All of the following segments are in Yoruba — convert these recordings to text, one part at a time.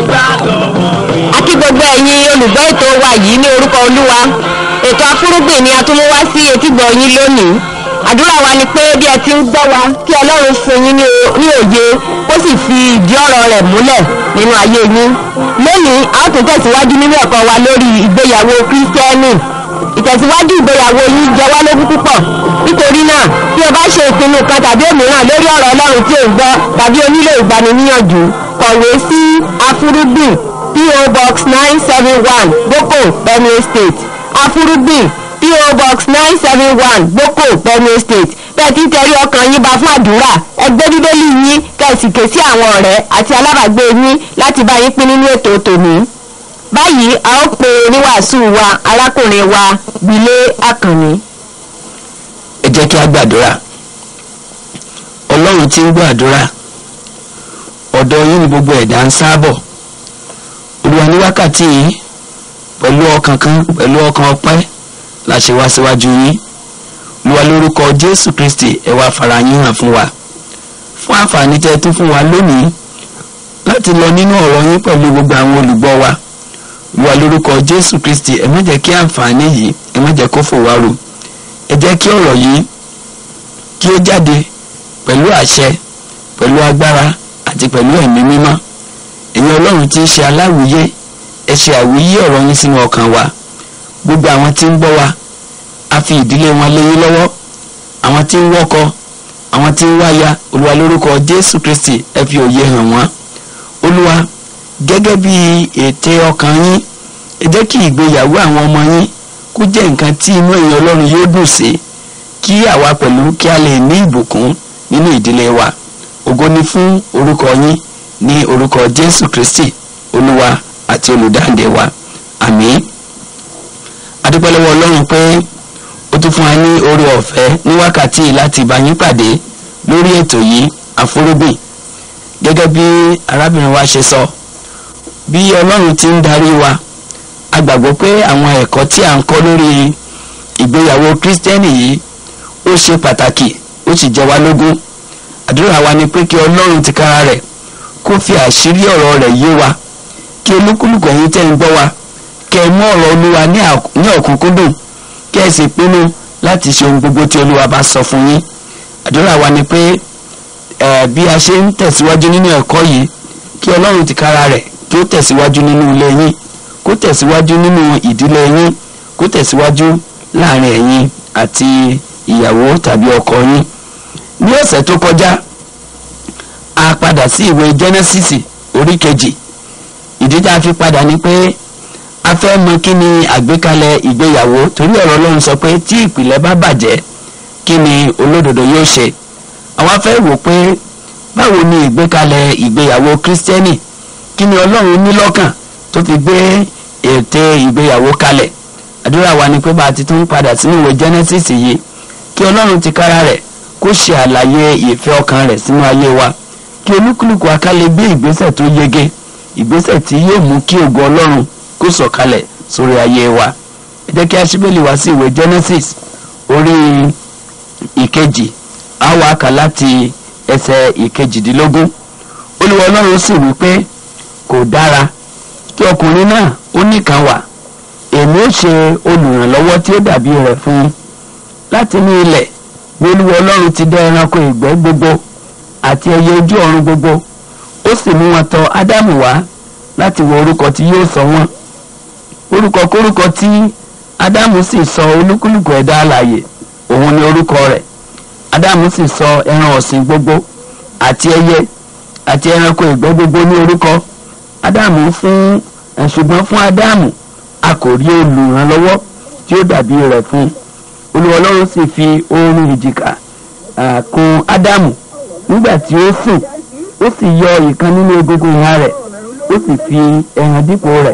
a kí gbogbo ẹ̀yin olùgbọ́ ètò wa yìí ní orúkọ olúwa ètò afúrúgbìn ni a tún mú wá sí etígbọ̀ yín lónìí àdúrà wa ni pé bí ẹ ti ń gbọ́ wa kí ọlọ́run fún yín ní o- ní òye ó sì fi ìdí ọ̀rọ̀ rẹ̀ múlẹ̀ nínú ayé yín lónìí a ó tún tẹ̀síwájú nínú ẹ̀kọ́ wa lórí ìgbéyàwó kírísítẹ́nì ìtẹ̀síwájú ìgbéyàwó yín jẹ wá lógún púpọ̀ nítorí náà bí o bá ṣe ìpinnu kan tàbí òmíràn lórí ọ̀rọ̀ ọlọ́run tí ò ń gbọ́ tàbí o nílò ìgbaniníyànjú kọ̀wé sí afúrúgbìn PO Box nine seven one Boko Benue State afúrúgbìn PO Box nine seven one Boko Benue State bẹ́ẹ̀ tí ń tẹrí ọkàn yín bá fún àdúrà ẹgbẹ́ bíbélì yín kẹ̀sì ké sí àwọn ọ̀rẹ́ àti alábàágbé yín láti bá yín pín nínú ètò tòní báyìí a ó pe oníwàásù wa arákùnrin wa Bílé Àkànní. ẹ jẹ́ kí a gbàdúrà ọlọ́run tí ń gbàdúrà ọ̀dọ̀ yín ni gbogbo ẹ̀dá ń sábọ̀ olúwa ní wákàtí yìí pẹ̀lú ọkàn kan pẹ̀lú ọkàn ọpẹ́ la ṣe wá síwájú yín olúwa lórúkọ jésù kristi ẹ wá fara yín hàn fún wa fún àǹfààní tẹ́ ẹ tún fún wa lónìí láti lọ nínú ọ̀rọ̀ yín pẹ̀lú gbogbo àwọn olùgbọ́ wa olúwa lórúkọ jésù kristi ẹ má jẹ́ kí àǹfààní yìí ẹ má jẹ́ kó fò wá rò ẹ jẹ́ kí ọ̀rọ̀ yìí kí ó jáde pẹ̀lú àṣẹ pẹ̀lú agbára àti pẹ̀lú ẹ̀mí mímọ́ ẹ̀yin ọlọ́run tí ń ṣe aláwìyé ẹ ṣe àwíyé ọ̀rọ̀ yín sínú ọkàn wa gbogbo àwọn tí ń gbọ́ wa a fi ìdílé wọn lé yín lọ́wọ́ àwọn tí ń wọ́kọ àwọn tí ń wáya olúwa lórúkọ jésù kristi ẹ fi òye hàn wọ́n olúwa gẹ́gẹ́ bí ète ọkàn yín ẹ jẹ́ kí ìgbéyàwó àwọn ọmọ yín kó jẹ́ nǹkan tí inú èèyàn ọlọ́run yóò dùn sí kí àwa pẹ̀lú kí a lè ní ìbùkún nínú ìdílé wa ògo ni fún orúkọ yín ní orúkọ jésù kristi olúwa àti olùdáǹdè wa àmín adúpẹ́ lọ́wọ́ ọlọ́run pé ó tún fún wa ní oore ọ̀fẹ́ ní wákàtí yìí láti bá yín pàdé lórí ètò yìí àforúgbìn gẹ́gẹ́ bí arábìnrin wa ṣe sọ bí ọlọ́run ti ń darí wa a gbàgbọ́ pé àwọn ẹ̀kọ́ tí à ń kọ́ lórí ìgbéyàwó kírísítẹ́nì yìí ó ṣe pàtàkì ó sì jẹ wá lógún àdúrà wa ni pé kí ọlọ́run tìkára rẹ̀ kó fi àṣírí ọ̀rọ̀ rẹ̀ yé wa kí olúkúlùkù ẹ̀yin tẹ́ ń gbọ́ wa kẹ́ ẹ mú ọ̀rọ̀ olúwa ní àk- ní ọ̀kúnkúndùn kẹ́ ẹ sì pinnu láti ṣe ohun gbogbo tí olúwa bá sọ fún yín àdúrà wa ni pé ẹ̀ bí a ṣe ń tẹ̀síwájú nínú ẹ̀kọ́ yìí kí ọlọ́run tìkára rẹ̀ kí ó tẹ̀síwájú nínú ilé yín kó tẹ̀síwájú nínú ìdílé yín kó tẹ̀síwájú láàrin ẹ̀yin àti ìyàwó tàbí ọkọ yín ní ọ̀sẹ̀ tó kọjá a padà sí ìwé Genesis orí kejì ìdí tá a fi padà ni pé a fẹ́ mọ kí ni àgbékalẹ̀ ìgbéyàwó torí ọ̀rọ̀ Ọlọ́run sọ pé tí ìpìlẹ̀ bá bàjẹ́ kí ni olódodo yóò ṣe àwa fẹ́ wò pé báwo ni ìgbékalẹ̀ ìgbéyàwó kírísítẹ́nì kí ni Ọlọ́run ní lọ́kàn tó fi gbé ète ìgbéyàwó kalẹ̀ àdúrà wa ni pé bá a ti tún padà sínú ìwé Genesis yìí kí Ọlọ́run ti kára rẹ̀ kó ṣe àlàyé ìfẹ́ ọkàn rẹ̀ sínú ayé wa kí olúkúlùkù akálẹ̀ gbé ìgbésẹ̀ tó yege ìgbésẹ̀ tí yóò mú kí ògo Ọlọ́run kó sọ̀kalẹ̀ sórí ayé wa ẹ jẹ́ kí a ṣíbẹ̀lì wá sí ìwé Genesis orí ìkejì a wá kà láti ẹsẹ̀ ìkejìdínlógún Olúwa Ọlọ́run sì wí pé kò dára kí ọkùnrin náà ó nìkan wà èmi ó ṣe olùrànlọ́wọ́ tí ó dàbí rẹ̀ fún un láti ní ilẹ̀ ní Olúwa Ọlọ́run ti dá ẹranko ìgbẹ́ gbogbo àti ẹyẹ ojú ọ̀run gbogbo ó sì mú wọn tọ̀ Ádámù wá láti wo orúkọ tí yóò sọ wọ́n orúkọ kórúkọ tí Ádámù sì sọ olúkúlùkù ẹ̀dá alààyè òun ni orúkọ rẹ̀ Ádámù sì sọ ẹran ọ̀sìn gbogbo àti ẹyẹ àti ẹranko ìgbẹ́ gbogbo ní orúkọ Ádámù fún ẹ̀ ṣùgbọ́n fún Ádámù a kò rí olùrànlọ́wọ́ tí ó dàbí rẹ̀ fún un Olúwa Ọlọ́run sì fi oorun ìjìká ah, kùn Ádámù nígbà tí ó sùn ó sì yọ ìkan nínú egungun ìhà rẹ̀ ó sì fi ẹran dípò rẹ̀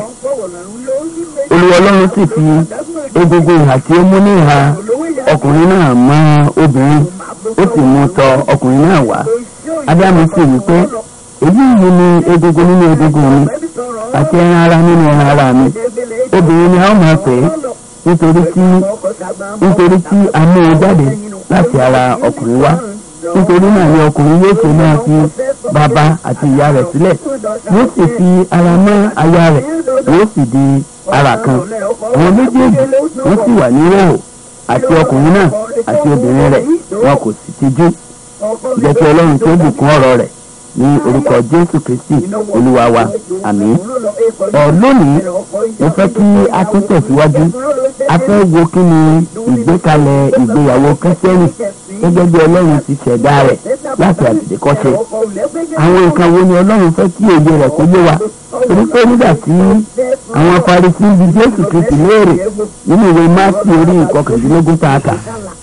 Olúwa Ọlọ́run sì fi egungun ìhà tí ó mú ní ìhà ọkùnrin náà mọ́ obìnrin ó sì mú tọ̀ ọkùnrin náà wá Ádámù sì wí pé èyí yìí ni egungun nínú egungun mi àti ẹran ara nínú ẹran ara mi obìnrin ni a ó máa pè é nítorí tí nítorí tí a mú un jáde láti ara ọkùnrin wá nítorí náà ni ọkùnrin yóò ṣe máa fi bàbá àti ìyá rẹ̀ sílẹ̀ yóò sì fi ara mọ́ aya rẹ̀ yóò sì di ara kan àwọn méjèèjì wọ́n sì wà ní ìhòòhò àti ọkùnrin náà àti obìnrin rẹ̀ wọn kò sì tijú jẹ́ kí ọlọ́run tó bùkún ọ̀rọ̀ rẹ̀ ní orúkọ jésù kristi olúwa wa àmín ọ lónìí mo fẹ́ kí a tún tẹ̀síwájú a fẹ́ wo kí ni ìgbékalẹ̀ ìgbéyàwó kẹ́sẹ́rì gẹ́gẹ́ bí ọlọ́run ti ṣẹ̀dá rẹ̀ láti àtètèkọ́ṣe àwọn nǹkan wo ni ọlọ́run fẹ́ kí òye rẹ̀ kó yé wa torí pé nígbà tí àwọn Farisí bi jésù kristi léèrè nínú ìwé máàkì orí ìkọkàndínlógún tá a kà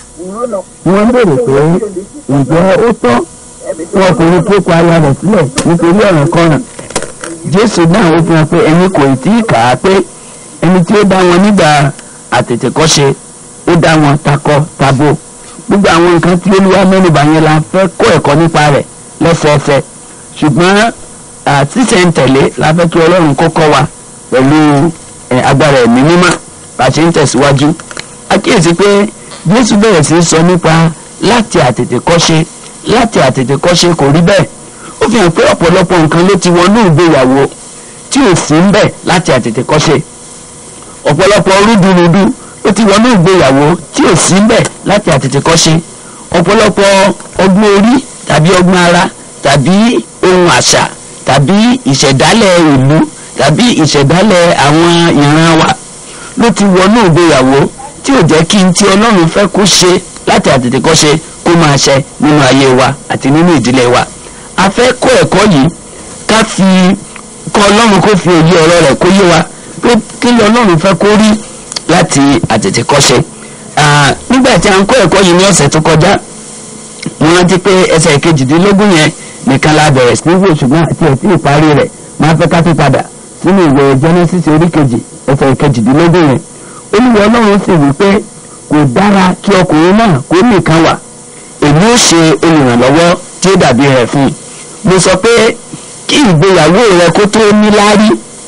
wọ́n béèrè pé ǹjẹ́ ó tọ́ fún ọkùnrin tó kọ aya rẹ̀ sílẹ̀ nítorí ọ̀ràn kọ̀ràn jésù náà ó fi hàn pé ẹni kò tí ì kà á pé ẹni tí ó dá wọn nígbà àtètèkọ́ṣe ó dá wọn takọ tabo gbogbo àwọn nǹkan tí olúwa mẹ́nubà yẹn la fẹ́ kọ́ ẹ̀kọ́ nípa rẹ̀ lẹ́sẹẹsẹ ṣùgbọ́n àtìsẹ̀ntẹ̀lé la fẹ́ kí ọlọ́run kó kọ́ wa pẹ̀lú agbára ẹ̀mí mímọ́ bá a ṣe ń tẹ̀síwájú àkíyèsí pé jésù bẹ̀rẹ̀ sí í sọ nípa láti àtètèkọ́ṣe láti àtètèkọ́ṣe kò rí bẹ́ẹ̀ ó fi hàn pé ọ̀pọ̀lọpọ̀ nǹkan ló ti wọnú ìgbéyàwó tí ò sí ń bẹ̀ láti àtètèkọ́ṣe ọ̀pọ̀lọpọ̀ rúdurùdu ló ti wọnú ìgbéyàwó tí ò sí ń bẹ̀ láti àtètèkọ́ṣe ọ̀pọ̀lọpọ̀ ọgbọ́n orí tàbí ọgbọ́n ara tàbí ohun àṣà tàbí ìṣẹ̀dálẹ̀ ìlú tàbí ìṣẹ̀dálẹ̀ àwọn ìran wa ló ti wọnú ìgbéyàwó tí ò jẹ́ kí n tí ọlọ́run fẹ́ kó ṣe láti àtètèkọ́ṣe kó máa ṣe nínú ayé wa àti nínú ìdílé wa a fẹ́ kọ́ ẹ̀kọ́ yìí ká fi kọ́ ọlọ́run kó fi òye ọ̀rọ̀ rẹ̀ kó yé wa pé kí ni ọlọ́run fẹ́ kó rí láti àtètèkọ́ṣe nígbà tí a ń kọ́ ẹ̀kọ́ yìí ní ọ̀sẹ̀ tó kọjá mo rántí pé ẹsẹ̀ kejìdínlógún yẹn nìkan la bẹ̀rẹ̀ sí wò ṣùgbọ́n àti ẹ̀ tí ìparí rẹ̀ máa fẹ́ ká tó padà sínú ìwé Genesis orí kejì ẹsẹ̀ kejìdínlógún yẹn olúwa ọlọ́run sì wí pé kò dára kí ọkùnrin náà kó nìkan wà èmi ó ṣe olùrànlọ́wọ́ tí ó dàbí rẹ̀ fún un mo sọ pé kí ìgbéyàwó rẹ kó tó níláárí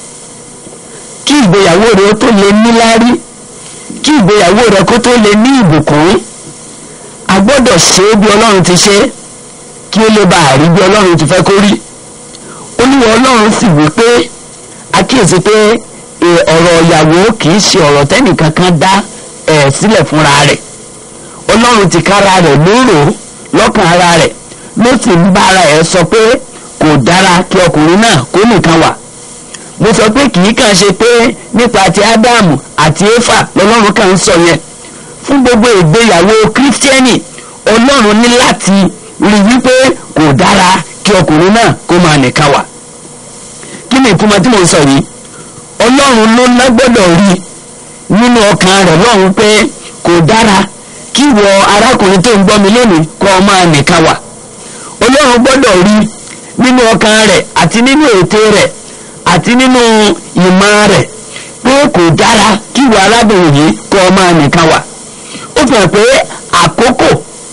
kí ìgbéyàwó rẹ tó lè níláárí kí ìgbéyàwó rẹ kó tó lè ní ìbùkún a gbọ́dọ̀ ṣe é bí ọlọ́run ti ṣe kí ó lè bá a rí bí ọlọ́run ti fẹ́ kó rí olúwa ọlọ́run sì wí pé àkíyèsí pé ọ̀rọ̀ ìyàwó kì í ṣe ọ̀rọ̀ tẹ́nìkan kan dá ẹ̀ sílẹ̀ fúnra rẹ̀ ọlọ́run ti kára rẹ̀ lóró lọ́kàn ara rẹ̀ ló sì ń bá ara ẹ̀ sọ pé kò dára kí ọkùnrin náà kó nìkan wà mo sọ pé kì í kàn ṣe pé nípa ti ádámù àti éfà lọ́lọ́run kàn ń sọ yẹn fún gbogbo ìgbéyàwó kírísítẹ́nì ọlọ́run ní láti rí wípé kò dára kí ọkùnrin náà kó máa nìkan wà kí ni ìtumọ̀ tí mo ń sọ yìí ọlọ́run ló lágbọ́dọ̀ rí nínú ọkàn rẹ̀ lọ́run pé kò dára kí wọ arákùnrin tó ń gbọ́ mi lónìí kọ́ ọ máa nìkan wà ọlọ́run gbọ́dọ̀ rí nínú ọkàn rẹ̀ àti nínú ète rẹ̀ àti nínú ìmọ̀ rẹ̀ pé kò dára kí wọ arábìnrin yìí kọ́ ọ máa nìkan wà ó fi hàn pé àkókò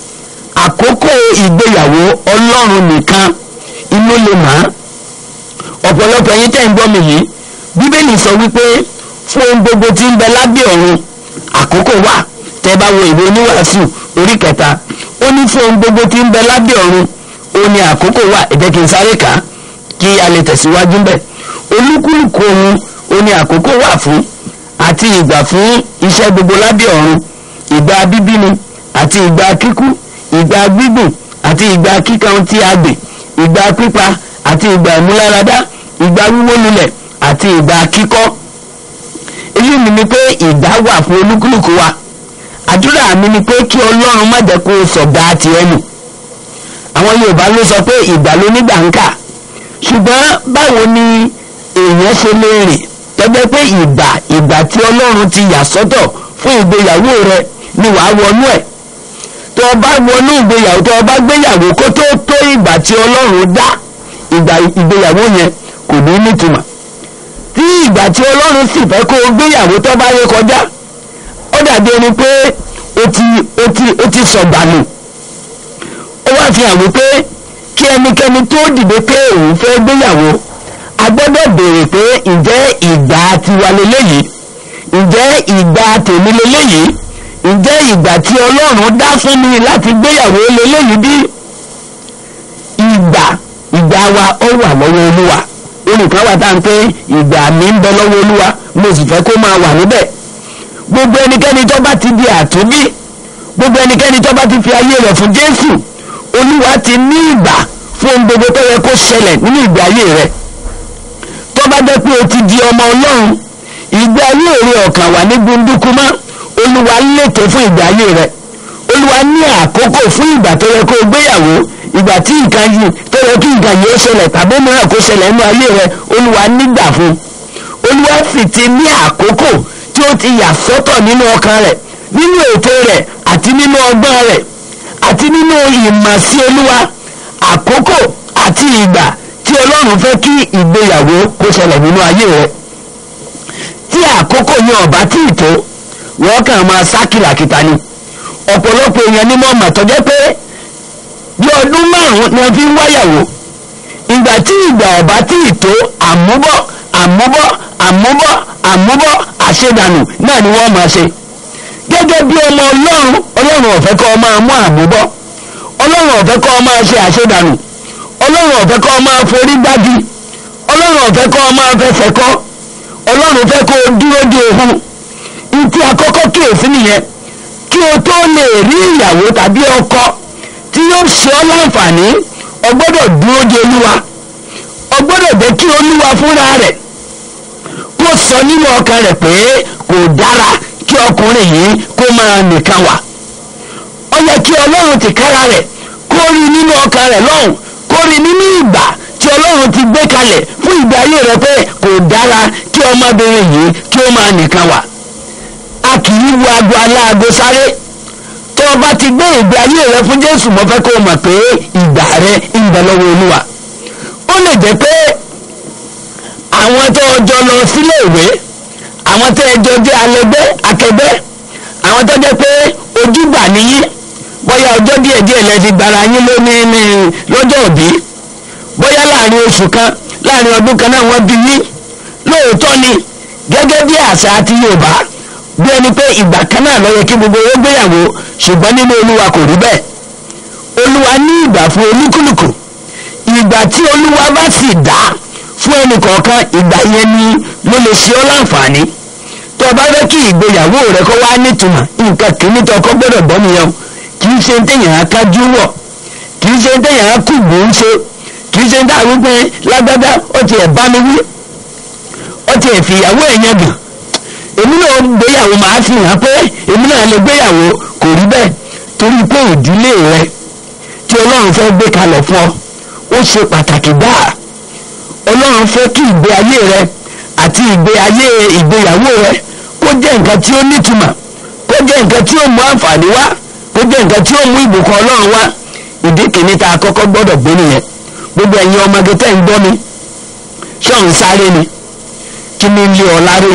àkókò ìgbéyàwó ọlọ́run nìkan inú lè mọ̀ ọ̀pọ̀lọpọ̀ ẹ̀yin tẹ́ ń gbọ́ mi yìí bíbélì sọ wípé fún ohun gbogbo tí ń bẹ lábẹ́ ọ̀run àkókò wà tẹ́ bá wo ìwé oníwàásù orí kẹta ó ní fún ohun gbogbo tí ń bẹ lábẹ́ ọ̀run ó ní àkókò wà ẹ jẹ́ kí n sáré kà á kí a lè tẹ̀síwájú ń bẹ̀ olúkúlùkù ohun ó ní àkókò wà fún àti ìgbà fún iṣẹ́ gbogbo lábẹ́ ọ̀run ìgbà bíbíni àti ìgbà kíkú ìgbà gbígbìn àti ìgbà kíkan tí a gbìn ìgbà pípa àti ìgbà ìmúláradá ìgbà wíwó lulẹ̀ àti ìgbà kíkọ́ èyí mi ni pé ìgbà wà fún olúkúlùkù wa àdúrà mi ni pé kí ọlọ́run má jẹ́ kó sọ̀gá tiẹ̀ nù àwọn yorùbá ló sọ pé ìgbà ló nígbà ń kà ṣùgbọ́n báwo ni èèyàn ṣe lè rìn tọ́jọ́ pé ìgbà ìgbà tí ọlọ́run ti yà sọ́tọ̀ fún ìgbéyàwó rẹ ni wàá wọnú ẹ̀ tó o bá wọnú ìgbéyàwó tó o bá gbéyàwó kó tó tó ìgbà tí ọlọ́run dá ìgbà ìgbéyàwó yẹn kò ní nítumọ̀ tí ìgbà tí ọlọ́run sì fẹ́ kó o gbéyàwó tó bá yẹ kọjá ó dàbí ẹni pé o ti o ti o ti sọ̀gbànù ó wá fi hàn wípé kí ẹnikẹ́ni tó dìde pé òun fẹ́ gbéyàwó a gbọ́dọ̀ béèrè pé ǹjẹ́ ìgbà tiwa leléyìí ǹjẹ́ ìgbà tèmi leléyìí ǹjẹ́ ìgbà tí ọlọ́run dá fún mi láti gbéyàwó leléyìí bí ìgbà wa ó wà lọ́wọ́ olúwa olùkọ́ wa tá à ń pé ìgbà mi ń bẹ lọ́wọ́ olúwa mo sì fẹ́ kó máa wà níbẹ̀ gbogbo ẹnikẹ́ni tó bá ti di àtúnbí gbogbo ẹnikẹ́ni tó bá ti fi ayé rẹ̀ fún jésù olúwa ti ní ìgbà fún ohun gbogbo tó yẹ kó ṣẹlẹ̀ nínú ìgbé ayé rẹ̀ tó bá jẹ́ pé o ti di ọmọ ọlọ́run ìgbé ayé rẹ̀ ọ̀kan wà ní gbunduku mọ́ olúwa lètò fún ìgbé ayé rẹ̀ olúwa ní àkókò fún ìgbà tó yẹ kó o gbéyàwó ìgbà tí nǹkan yìí tó yẹ kí nǹkan yìí ó ṣẹlẹ̀ tàbí mìíràn kó ṣẹlẹ̀ nínú ayé rẹ̀ olúwa nígbà fún olúwa sì ti ní àkókò tí ó ti yà sọ́tọ̀ nínú ọkàn rẹ̀ nínú ètò rẹ̀ àti nínú ọgbọ́n rẹ̀ àti nínú ìmọ̀ sí olúwa àkókò àti ìgbà tí ọlọ́run fẹ́ kí ìgbéyàwó kó ṣẹlẹ̀ nínú ayé rẹ̀ tí àkókò yẹn ọ̀bá tí ì tó wọ́n kàn máa sá kìlàkìtà ni ọ̀pọ̀lọpọ̀ èèyàn ni mo mọ̀ tọ́jẹ́ pé bí ọdún márùn-ún ni wọ́n fi ń wáyàwó ìgbà tí ìgbà ọ̀bá tí ì tó àmúbọ̀ àmúbọ̀ àmúbọ̀ àmúbọ̀ àṣedànù náà ni wọ́n máa ṣe gẹ́gẹ́ bí ọmọ ọlọ́run ọlọ́run ọ̀fẹ́ kọ́ ọ máa mú àmúbọ̀ ọlọ́run ọ̀fẹ́ kọ́ ọ máa ṣe àṣedànù ọlọ́run ọ̀fẹ́ kọ́ ọ máa forí gbági ọlọ́run ọ̀fẹ́ kọ́ ọ máa fẹsẹ̀ kọ́ ọlọ́run fẹ́ kó o dúró de òhun ntí àkọ́kọ́ kíyèsí nìyẹn kí o tó lè rí ìyàwó tàbí ọkọ tí yóò ṣe ọ́ láǹfààní o gbọ́dọ̀ dúró de olúwa o gbọ́dọ̀ jẹ́ kí olúwa fúnra rẹ̀ kó sọ nínú ọkàn rẹ̀ pé kò dára kí ọkùnrin yìí kó máa nìkan wà ó yẹ kí ọlọ́run ti kára rẹ̀ kó rí nínú ọkàn rẹ̀ lọ́hùn kó rí nínú ìgbà tí ọlọ́run ti gbé kalẹ̀ fún ìgbé ayé rẹ̀ pé kò dára kí ọmọbìnrin yìí kí ó máa nìkan wà a kì í wo aago aláago sáré tó o bá ti gbé ìgbé ayé rẹ fún jésù mo fẹ́ kó o mọ̀ pé ìgbà rẹ ń bẹ lọ́wọ́ olúwa ó lè jẹ́ pé àwọn tó o jọ lọ sílé ìwé àwọn tó o jọ jẹ́ alẹ́gbẹ́ akẹgbẹ́ àwọn tó jẹ́ pé ojúgbà nìyí bóyá ọjọ́ díẹ̀ díẹ̀ lẹ fi gbára yín lónìí ní lọ́jọ́ òbí bóyá láàrin oṣù kan láàrin ọdún kan náà wọ́n bí yín lóòótọ́ ni gẹ́gẹ́ bí àṣà àti yorùbá bí ẹni pé ìgbà kan náà ló yẹ kí gbogbo owó gbéyàwó ṣùgbọ́n nínú olúwa kò rí bẹ́ẹ̀ olúwa ní ìgbà fún olúkúlùkù ìgbà tí olúwa bá sì dá fún ẹnì kọ̀ọ̀kan ìgbà yẹn ni ló lè ṣe ọ́ láǹfààní tó o bá fẹ́ kí ìgbéyàwó rẹ kó wá nítumọ̀ nǹkan kìíní tó ọkọ gbọ́dọ̀ gbọ́ nìyẹn o kì í ṣe ń tẹ̀yàn á kájú wọ̀ kì í ṣe ń tẹ̀yàn á kú gbòó ṣe kì í ṣe ń dá wípé lágbádá ó ti ẹ̀ bá mi wí ó ti ẹ̀ fìyàwó ẹ̀ yẹn gàn èmi náà gbéyàwó máa fi hàn pé èmi náà lè gbéyàwó kò rí bẹ́ẹ̀ torí pé ìdílé rẹ tí ọlọ́run fẹ́ gbé kalẹ̀ fún ọ ó ṣe pàtàkì dáa ọlọ́run fẹ́ kí ìgbé ayé rẹ àti ìgbé ayé ìgbéyàwó rẹ kó jẹ́ nǹkan tí ó nítumọ̀ kó jẹ́ nǹkan tí ó mú àǹfààní wá kó jẹ́ nǹkan tí ó mú ìbùkún ọlọ́run wá ìdí kìíní tá a kọ́kọ́ gbọ́dọ̀ gbé nìyẹn gbogbo ẹ̀yin ọmọge tẹ́ ń gbọ́ mi ṣọ́ọ̀n sáré ni kí ni ń lé ọ láré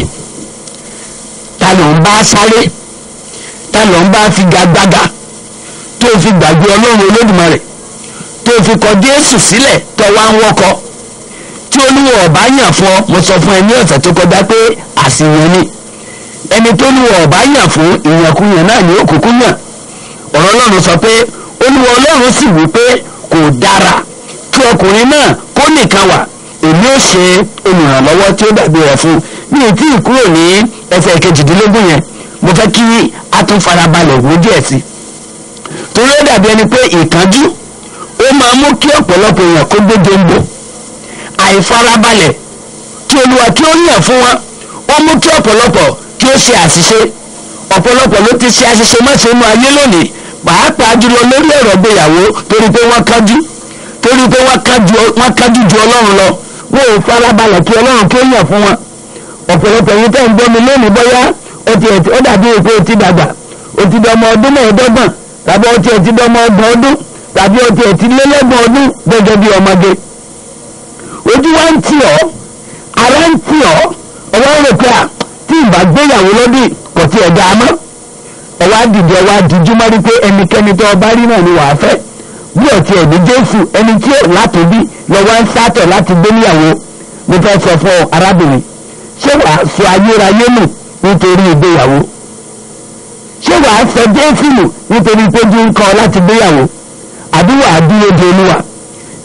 ta ló ń bá sáré ta ló ń bá figagbága tó fi gbàgbé ọlọ́run olódùmarè tó fi kọ jésù sílẹ̀ tó wá ń wọ́kọ tí olúwa ọ̀bá yàn fún ọ mo sọ fún ẹ ní ọ̀sẹ̀ tó kọjá pé àsìyàn ni ẹni tó olúwa ọ̀bá yàn fún ìyànkúyàn náà ní òkùnkùn yàn ọ̀rọ̀ ọlọ́run sọ pé olúwa ọlọ́run sì wí pé kò dára kí ọkùnrin náà kó nìkan wà èmi ò ṣe olùrànlọ́wọ́ tí ó dàbí rẹ̀ fún mi ò tí ì kúrò ní ẹsẹ̀ kejìdínlógún yẹn mo fẹ́ kí a tún farabalẹ̀ wò díẹ̀ sí torí ó dàbí ẹni pé ìkánjú ó máa mú kí ọ̀pọ̀lọpọ̀ èèyàn kó gbé gembo àìfarabalẹ̀ kí olúwa kí ó yàn fún wọn ó mú kí ọ̀pọ̀lọpọ̀ kí ó ṣe àṣìṣe ọ̀pọ̀lọpọ̀ ló ti ṣe àṣìṣe mọ́ṣẹ́ inú ayé lónìí pàápàá jùlọ lórí ọ̀rọ̀ ìgbéyàwó torí pé wọ́n kájú torí pé wọ́n kájú ju ọlọ́run lọ wọn ò farabalẹ̀ kí ọlọ́run kí ó yàn fún wọn ọ̀pọ̀lọpọ̀ yìí tẹ́ ń gbọ́ mi lónìí bóyá ó ti ẹ̀ ó dàbí èpè ó ti dàgbà ó ti dọmọ ọdún mẹ́ẹ̀ẹ́dọ́gbọ̀n tàbí ó ti ẹ̀ ti dọmọ ọgbọ̀n ọdún tàbí ó ti ẹ̀ ti lélẹ́gbọ̀n ọdún gẹ́gẹ́ bí ọmọge ojú wa ń tì ọ́ ara ń tì ọ́ ọwọ́ ń rò pé à tí ìbá gbéyàwó lọ́dún kò tí ẹ̀ dáa mọ́ ọwọ́ àdìdì ọwọ́ àdìjú má rí pé ẹnikẹ́ni tó ọba rí náà ni wàá fẹ́ bí ọ̀tí ẹ̀ ní jésù ẹni tí ò látòbí lọ́wọ́ ń sátọ̀ láti gbé níyàwó mo fẹ́ sọ fún ọ arábìnrin ṣé wàá sọ ayérayé nù nítorí ìgbéyàwó ṣé wàá sọ jésù nù nítorí péjú ń kọ́ láti gbéyàwó àbí wàá dúró de olúwa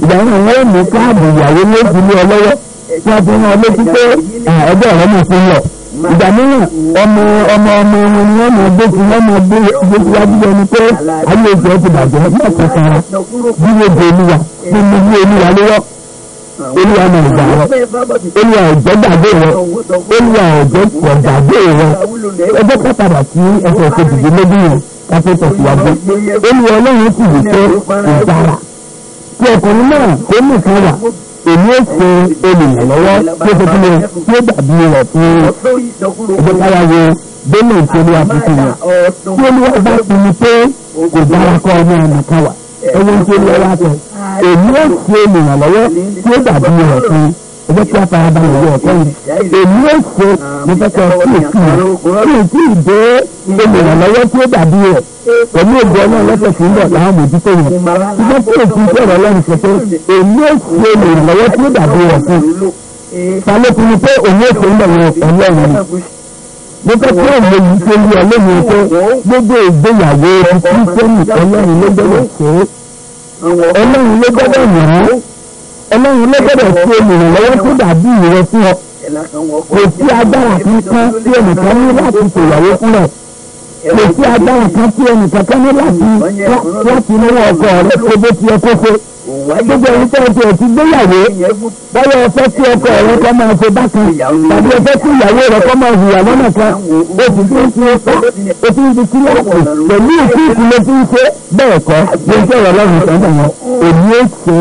ìgbà náà wọ́n mú káàdì ìyàwó ní ìdílé ọlọ́wọ́ tí wọ́n fi hàn létí pé ẹgbẹ́ ọ̀rẹ́ mi fún lọ ìgbà mìíràn ọmọ ọmọ ọmọ wọn ni wọ́n máa gbé tí wọ́n máa gbé gbé síwájú ẹni pé ayé ìjọ ti bàjẹ́ mẹ́ta sára bí wọ́n di olúwa bí mo bí olúwa lọ́wọ́ olúwa máa gbà wọ́n olúwa ọ̀jọ́ gbàgbé rẹ olúwa ọ̀jọ́ gbàgbé rẹ ẹgbẹ́ ká padà sí ẹsẹ̀ kejìdínlógún yẹn ká tó tẹ̀síwájú olúwa ọlọ́run sì wí pé ìdára tí ọkùnrin náà ó nìkan wà èmi ó ṣe olùrànlọ́wọ́ tí ó fẹ́ tí ó dàbí rẹ̀ fún ẹgbẹ́ káyà wo bẹ́ẹ̀ tí olúwa fi fún wọn tí olúwa bá ti ní pé kò dára kọ́ ọmọ ẹnìkan wà ẹwọ́n tí olúwa wá sọ èmi ó ṣe olùrànlọ́wọ́ tí ó dàbí rẹ̀ fún ẹgbẹ́ tí a fara balẹ̀ wọ ọ̀tọ́ yìí èmi ó ṣe mo fẹ́ kọ́ sí èsì rẹ̀ kí n tí ì dé olùrànlọ́wọ́ tí ó dàbí rẹ̀ pẹ̀lú ògbó ọlọ́run lọ́sẹ̀ tí ń bọ̀ láwọn mójútó yẹn ṣùgbọ́n tí èsì sọ̀rọ̀ ọlọ́run sọ pé èmi ó ṣe olùrànlọ́wọ́ tí ó dàbí rẹ̀ fún falẹ́kùn ni pé òun ó ṣe ń bọ̀ wọn ọlọ́run ni mo fẹ́ kí òun yìí ṣe yí ọlọ́run pé gbogbo ìgbéyàwó kírísítẹ́nì ọlọ́run ló gbọ́dọ̀ ṣe é ọlọ́run ló gbọ́dọ̀ yàn án ọlọ́run ló gbọ́dọ̀ ṣe olùrànlọ́wọ́ tó dàbí rẹ̀ fún ọ kò sí agbára kankan tí ẹnìkan ní láti ṣèyàwó fún rẹ̀ kò sí agbára kan tí ẹnìkankan ní láti láti lọ́wọ́ ọkọ rẹ kó bó ti yẹ kó ṣe gbogbo ẹni tó ti ẹ̀ ti gbéyàwó báyọ̀ ọ̀fẹ́ tí ọkọ rẹ kọ́ máa ṣe bákan tàbí ọ̀fẹ́ tí ìyàwó rẹ kọ́ máa hùwà lọ́nà kan o sì fi ń fi ipá o fi ń fi kíláàsì pẹ̀lú ìkú ìkúlẹ̀ tí ń ṣe bẹ́ẹ̀ kọ́ ló ń sọ̀rọ̀ lọ́rùn sọ́dọ̀ wọn èmi ó ṣe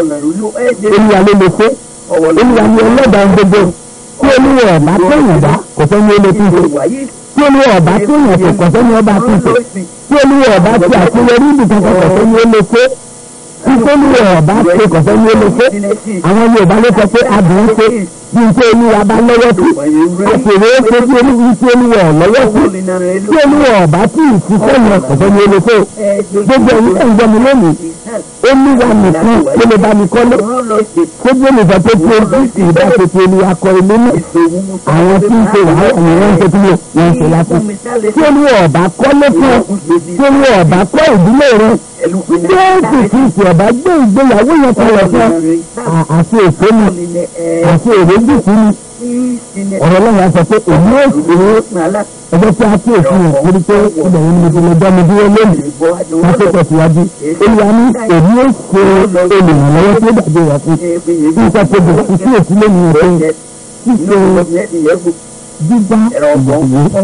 é olúwa ló lè ṣe olúwa ni ẹlẹ́dàá ń gbogbo tí olúwa ọ̀bá tẹ̀yìn bá kò fẹ́ ní olè tí ń ṣe tí olúwa ọ̀bá tẹ̀yìn kò kò fẹ́ ní ọba tí ń ṣe tí olúwa ọ̀bá tí àṣeyọrí ibìkan kò fẹ́ ní olè ṣe ìtòlúwẹ̀ ọ̀bá ṣe kọ̀fẹ́ ní olóṣè àwọn Yorùbá ló sọ pé adùn ṣe bí n tí olúwa bá lọ́wọ́ sí àṣèré ṣe bí olúwa tí olúwa lọ́wọ́ sí tí olúwa ọ̀bá tí ìṣiṣẹ́ yẹn kọ̀fẹ́ ní olóṣè gbogbo ẹ̀yìn ẹ̀ ń gbọ́ mi lónìí olúwa nìkan tó lè bá mi kọ́lé gbogbo olùfẹ́ tó tí ojú sì bá ṣe ti olúwa kọ ilé náà àwọn tí ń ṣe wàhálà ni wọ́n ń ṣe tí wọ́n ń ṣe lásán tí olúwa ọ̀bá kọ́lé fún ọ tí olúwa ọ̀bá kọ́ ìdílé rẹ jésù kristu ọba gbé ìgbéyàwó yẹn kalẹ̀ fún àti èso ni àti èrèdí sí ni ọ̀rọ̀ lọ́wọ́ a sọ pé èmi ò sí ẹgbẹ́ tí a kí èsì yẹn torí pé ibẹ̀ yẹn ni mo ti lè dá mi dúró lónìí ká tó tẹ̀síwájú olùwà ní èmi ò ṣe olùrànlọ́wọ́ tí ó dàbí wà fún kí n sọ pé bẹ̀rẹ̀ sí èsì lónìí yẹn pé ṣíṣe dídá ìyàwó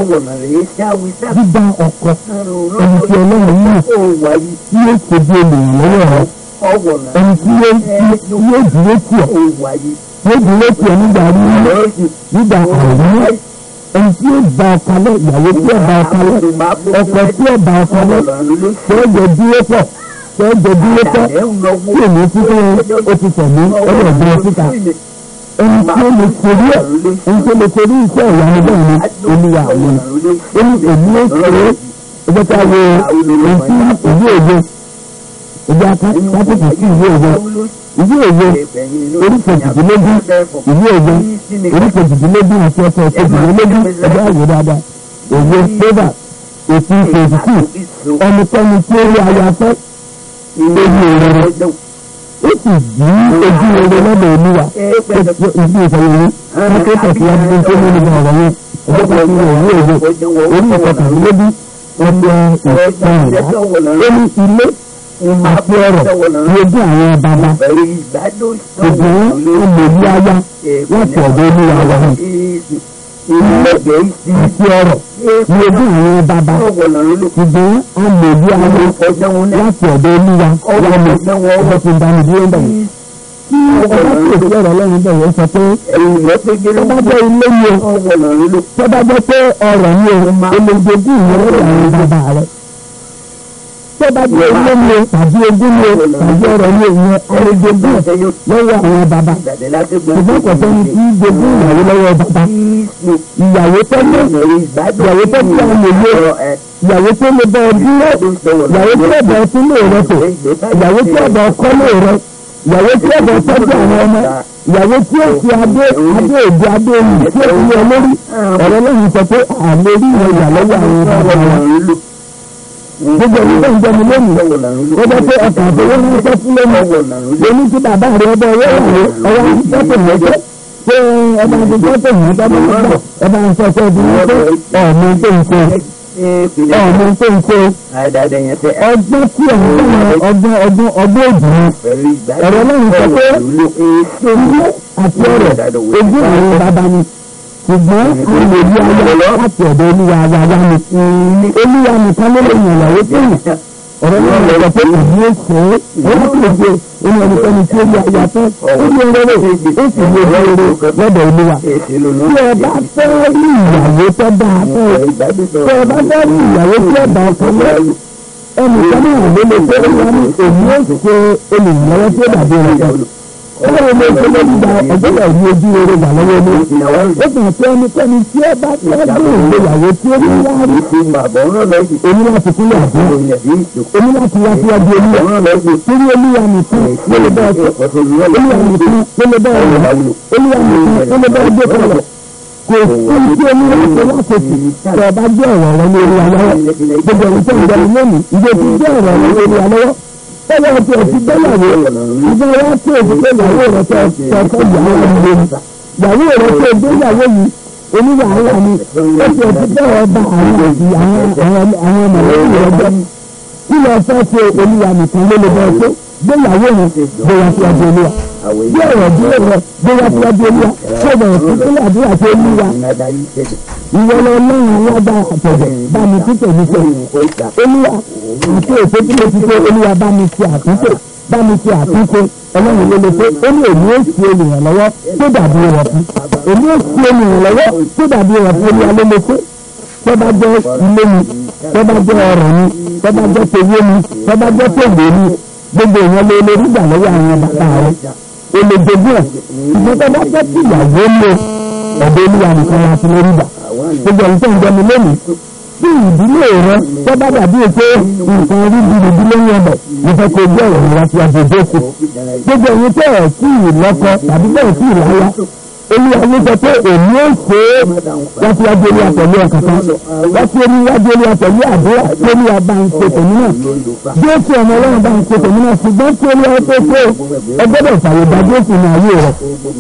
dídá ọkọ ẹni tí ọlọ́run náà tí yóò ṣe bí olùrànlọ́wọ́ rẹ ẹni tí yóò dúró tì ọ́ yóò dúró tì ọ́ nígbà rírí nígbà àìrírí ẹni tí yóò bá ọ kalẹ̀ ìyàwó tí yóò bá ọ kalẹ̀ ọkọ tí yóò bá ọ kalẹ̀ tí yóò jẹ dúró pọ̀ tí yóò jẹ dúró pọ̀ tí èmi tí ó ti tẹ̀lé ọ̀rọ̀ ìgbẹ́ síta ẹni tí ó lè torí ẹ̀ ẹni tó lè torí iṣẹ́ ìyanu bẹ́ẹ̀ ni olúwa àwọn ẹni èmi ó ṣe é ẹgbẹ́ tá a wo ohun tí ìwé òye ìwé akásìkò sí ìwé òye ìwé òye orí kejìdínlógún ìwé òye orí kejìdínlógún àti ọ̀sẹ̀ kejìdínlógún ẹgbẹ́ àwò dáadáa òye favour eighteen twenty two ẹnikẹ́ni tí ó rí aya fẹ́ ewu rere ó sì jí ojú rere lọ́dọ̀ olúwa ìdí ìfọ̀yẹ̀wò kákẹ́ tẹ̀síwájú tó ní nígbà ọ̀rọ̀ yẹn ẹgbẹ́ kan ní ìwé òye orí ìkọkànlélógún ọjọ́ ìpààlà ó ní ilé àti ọrọ̀ ní ojú àwọn bàbá ṣùgbọ́n olèlú aya láti ọ̀dọ̀ olúwa wa hàn ilé àti ọrọ̀ ní ojú àwọn bàbá ṣùgbọ́n olèlú aya láti ọ̀dọ̀ olúwa wa hàn ọjọ́ tí ń bá mi dúró ń bẹ̀rẹ̀ tí ọba tí èsì ọ̀rọ̀ ọlọ́run bẹ̀rẹ̀ sọ pé tọ́ba jẹ́ ilé ni o tọ́ba jẹ́ pé ọrọ̀ ni o olójoojú ìyẹn lọ́dọ̀ àwọn bàbá rẹ̀ tọ́ba jẹ́ ilé ni o tàbí ogún ni o tàbí ọrọ̀ ni o ìyẹn olójoojú lọ́wọ́ àwọn bàbá ṣùgbọ́n kò sẹ́ni tí jogún ìyàwó lọ́wọ́ bàbá ìyàwó tó ní ìyàwó tó ní àwọn òye ìyàwó tó lè bọ ọdún rẹ ìyàwó tó bọ ọtún lè rẹ tó ìyàwó tó bọ ọkọ lè rẹ ìyàwó tí ó bọ̀ tọ́jú àwọn ọmọ ìyàwó tí ó fi adé adé òde adé oyè tí ó fi yẹ lórí ọ̀rọ̀ lẹ́yìn sọ pé àlè rí ìwọ ìyà lọ́wọ́ àwọn ọmọ wọn. gbogbo ẹni tó ń jẹun lónìí ó bẹ pé ọkàn àtọwọ́ ní sọ fún lónìí lóní tí bàbá rẹ ọbẹ̀ ọwọ́ ìyàwó ọwọ́ ìfọ́tò mọ́tò pé ọba àti fọ́tò mọ́tò mọ́tò ọba àti fọ́tò mọ́tò ọmọ tó ń ṣe ọmọ tó ń ṣe ọgbọ́n tí ọ̀hún ọgbọ́n ọgbọ́n ọgbọ́n òjì ni ọ̀rọ̀ lẹ́yìn sọ pé ilé àti ọ̀rọ̀ ojú àwọn bàbá ni ṣùgbọ́n àwọn òbí ayá láti ọ̀dọ̀ olúwa ayáyá ni olúwa nìkan ló lè yàn ìyàwó tó yàn ọ̀rọ̀ lẹ́yìn sọ pé ìlú èsè ọ̀rọ̀ tó ṣe ẹni ẹnikẹ́ni tí ó yẹ ayá fẹ́ ó ní rere ó sì ní rere lọ́dọ̀ olúwa tí ẹ bá fẹ́ rí ìyàwó tó dáa fẹ́ tí ẹ bá fẹ́ rí ìyàwó tí ẹ bá ọkọ lẹ́ ẹnìkan náà ló lè fẹ́ wá ní èmi ó ṣe olùrànlọ́wọ́ tí ó dàbí rẹ̀ kan ọlọ́run ló ṣe lórí ìgbà ọ̀gbọ́dọ̀ ní ojú rere wà lọ́wọ́ ní ó kàn sí ẹnikẹ́ni tí ẹ bá fẹ́ bí ìgbéyàwó tí ó ní láàrí èmi láti kúlẹ̀ àbúrò èmi láti wá síwájú olúwa torí olúwa nìkan ló lè bá ọkọ olúwa nìkan ló lè bá ọ̀rọ̀ olúwa nìkan ló lè bá ọjọ́ kọlọ̀ kò sí tí olúwa ṣe láṣetì tí ọba jẹ́ ọ̀rọ̀ rẹ ní olúwa lọ́wọ́ gbogbo ẹ̀rí tó ń jẹun lónìí ìdí òtún jẹ́ ọ̀rọ̀ rẹ ní olúwa lọ́wọ́ bẹ́ẹ̀ ọtí ọtí gbẹ́yàwó ìgbà wa tí o ti gbé ìyàwó rẹ tó ọkọ ìyàwó rẹ lé ní ìyàwó rẹ tó gbéyàwó yìí oníwàhálà ni ó ti ẹ̀sìn bẹ́ẹ̀ ọba àwọn àti àwọn àwọn àwọn mọ̀lẹ́bí rẹ̀ jẹ́ kí lọ fẹ́ ṣe olúwa nìkan ló lè bẹ́ẹ̀ tó gbéyàwó yẹn gbéra sí ọjọ́ olúwa bí ọ̀rọ̀ dúró rẹ̀ gbéra sí ọjọ́ olúwa tó bẹ̀rẹ̀ sí sílẹ̀ àdúrà sí olúwa ìwọ lọ lọ́rùn alágbára àtẹ̀jẹ̀ bá mi títẹ̀ mi sọ olúwa àti èso tí mo ti ṣe olúwa bá mi ṣe àtúnṣe bá mi ṣe àtúnṣe ọlọ́run ló lè ṣe ó ní èmi ó ṣe olùrànlọ́wọ́ tó dàbí rẹ̀ fún èmi ó ṣe olùrànlọ́wọ́ tó dàbí rẹ̀ fún olúwa ló lè ṣe tó bá jẹ́ ilé mi tó bá jẹ́ ọ̀rọ̀ mi tó bá jẹ́ tèwé mi tó bá jẹ́ tèwé mi gbogbo ìyẹn ló lè rí gbà lọ́wọ́ àwọn bàbá rẹ̀ o lè jogún ẹ̀ ìgbọ́n tó bá fẹ́ kí ìyàwó lò ọ̀dọ̀ olúwa nìkan la ti lè rí gbà gbogbo ẹ̀yin tó ń jẹun lónìí tí ìdílé rẹ tó bá dàbí pé nǹkan rí bìrìbìrì ní ọbẹ̀ mo fẹ́ kó gbé ọ̀rọ̀ wá sí agbègbè òkú gbogbo ẹ̀yin tẹ́ ẹ̀ tí ì lọ́kọ tàbí tẹ́ ẹ̀ tí ì láyá olúwa ló sọ pé èmi ó ṣe é wá sí wájú olúwa pẹ̀lú ọkàn kan wá sí wájú olúwa pẹ̀lú àdúrà tí olúwa bá ń ṣe tèmi náà jésù ọmọ ọlọ́run bá ń ṣe tèmi náà ṣùgbọ́n tí olúwa tó ṣe ẹ gbọ́dọ̀ fàyègbà jésù ní ayé rẹ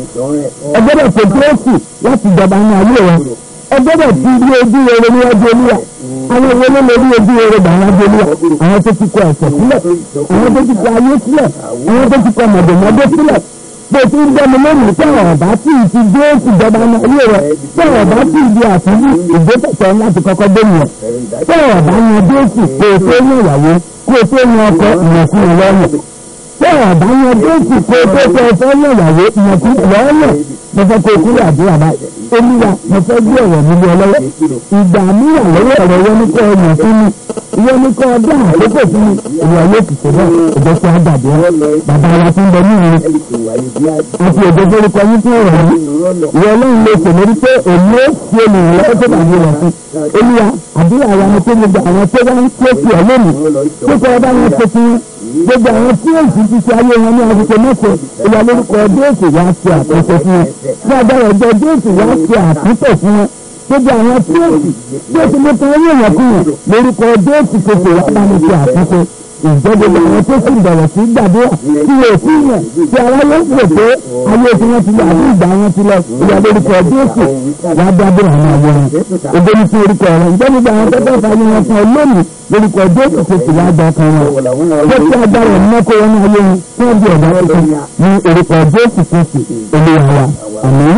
ẹ gbọ́dọ̀ ṣe jésù láti jọba ní ayé rẹ ẹ gbọ́dọ̀ ti rí ojú rere níwájú olúwa àwọn ìwé ló lè rí ojú rere gbà níwájú olúwa àwọn tó ti kọ ẹ̀ṣẹ̀ sílẹ̀ àwọn tó ti kọ ayé sílẹ̀ àwọn tó ti kọ mọ̀dọ̀mọ́dé sílẹ̀ bó ti ń dẹ́nu lónìí tí àwọn ọ̀bá tí ì ti dé ìjọba ní ayé rẹ̀ tí àwọn ọ̀bá tí ì di àtúndì ìgbésẹ̀ láti kọ́kọ́ dé nìyẹn tí àwọn ọ̀bá yan déètì kó o tó yan ìyàwó kó o tó yan ọkọ ìyànkú ìlọ́ọ̀nà tí àwọn ọ̀bá yan déètì kó o tó tó ọfẹ́ yan ìyàwó ìyànkú ìlọ́ọ̀nà mo fẹ́ kó o kúrò àdúrà báyìí olúwa mo fẹ́ gbé ọ̀rọ̀ mi lé ọ lọ́wọ́ ìgbà mi wà lọ́wọ́ ọ̀rọ̀ yẹn ní kọ́ ọmọ fún mi ìyẹn ní kọ́ ọdún àkókò fún mi ìwà yóò ti ṣe bẹ́ẹ̀ ìjọ tí a dàbí ẹ bàbá wa tó ń bẹ ní ìrìn àti èdè forúkọ yín fún ọ̀rọ̀ yìí ìwọ ọlọ́run lè pè lórí pé èmi ó fi olùrànlọ́wọ́ tó dàbí rẹ̀ fún olúwa àdúrà wa ni pé gbogbo àwọn tó wá ń kó sí ọ lónìí tó kọ́ ọba wọn ṣe fún gbogbo àwọn tí èsì ti ṣe ayé wọn ní àsìkò mẹ́sẹ̀ ìwà lórúkọ déètì wá ṣe àtúnṣe fún wọn fún agbára ọjọ́ déètì wá ṣe àtúntò fún wọn gbogbo àwọn tí èsì tí èsì ló tan owó èèyàn kúrò lórúkọ déètì kòkò wá bá mi ṣe àtúnṣe ìjọ gbogbo àwọn tó sì bẹ̀rẹ̀ sí gbàdúrà tí wọ́n sí yàn tí aráyé ń pè pé ayé tí wọ́n ti lọ àbí ìgbà wọn ti lọ ìyá lórúkọ déètì wá dábọ̀ àwọn àwọ̀ rẹ̀ ògbó ní fún orúkọ rẹ̀ ìjọ gbogbo àwọn tó tẹ̀ fàyè wọn kan lónìí lórúkọ déètì tó sì wá gbà kan wọn bó ti agbára ẹ̀ mọ́kọ́ wọn ní ayé wọn tí wọ́n di ọ̀dà tuntun ní orúkọ déètì tó sì olúwa wa àmín.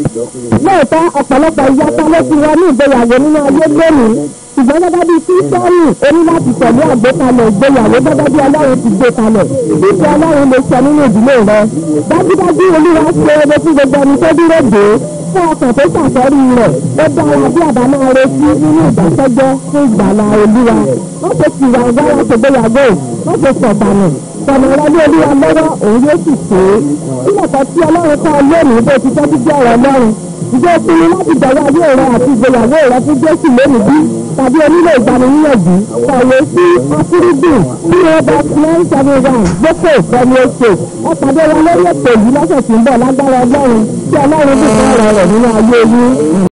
lóòótọ́ ọ̀pọ̀lọpọ̀ ìyapa ló ti wọ ní ìgbéyàwó nínú ayé lónìí ṣùgbọ́n gẹ́gẹ́ bí kírísítẹ́nì o ní láti tẹ̀lé àgbékalẹ̀ ìgbéyàwó gẹ́gẹ́ bí ọlọ́run ti gbé kalẹ̀ títí ọlọ́run lè sọ nínú ìdílé rẹ dájúdájú olúwa ṣe eré fún gbogbo ẹni tó dúró dé fún ọkàn tó ṣàfẹ́rí rẹ̀ ó dára bí àbá máa retí nínú ìdákẹ́jẹ́ fún ìgbàlá olúwa wọ́n ṣe ti wà wá láti gbéyàwó wọ́n ṣe sọ̀tànù tọ̀nà rẹ ní olúwa lọ́wọ́ òun yóò sì ṣe é nígbà kan tí ọlọ́run kọ́ lónìí bó ti tọ́jú jẹ́ ọ̀rọ̀ ọlọ́run ìjọ pinnu láti jọ̀wọ́ ayé rẹ àti ìgbéyàwó rẹ fún jésù lónìí bí tàbí onílé ìgbaniníyànjú kọ̀wé sí afúrúgbìn tí wọ́n bá nine seven one gbókè pẹ̀lú oṣù ẹ pàdé wa lórí ètò yìí lọ́sẹ̀ tí ń bọ̀ lágbára ọlọ́run tí ọlọ́run dùn fún ọ̀rọ̀ rẹ̀ nínú ayé yín.